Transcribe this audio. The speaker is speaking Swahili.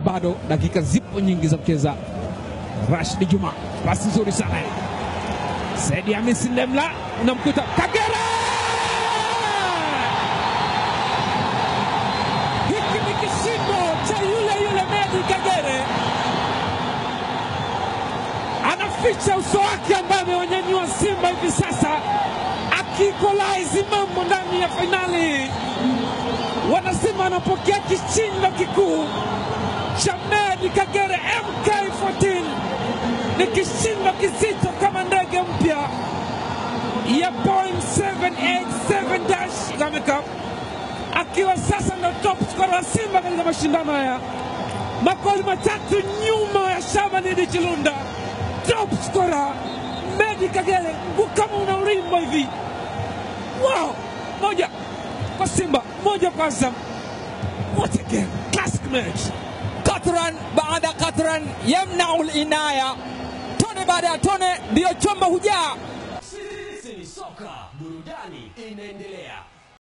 bado dakika zipo nyingi za kucheza. Rashid Juma, pasi nzuri sana. Saidi Hamisi Ndemla unamkuta Kagera. Hiki ni kishindo cha yule yule Medi Kagere, anaficha uso wake ambaye amewanyanyua Simba hivi sasa, akikolaizi mambo ndani ya fainali. Wanasimba wanapokea kishindo kikuu cha Medi Kagere MK14 ni kishindo kizito kama ndege mpya ya Boeing 787 dash Kagame Cup, akiwa sasa ndo top scorer wa Simba katika mashindano haya, magoli matatu nyuma ya Shaban Chilunda. Top scorer Medi Kagere, mguu kama una urimbo hivi. Wow, moja kwa Simba, moja kwa Azam. What a game, classic match. Katran baada katran yamnau linaya, tone baada ya tone ndiyo chombo hujaa. Sisi ni soka, burudani inaendelea.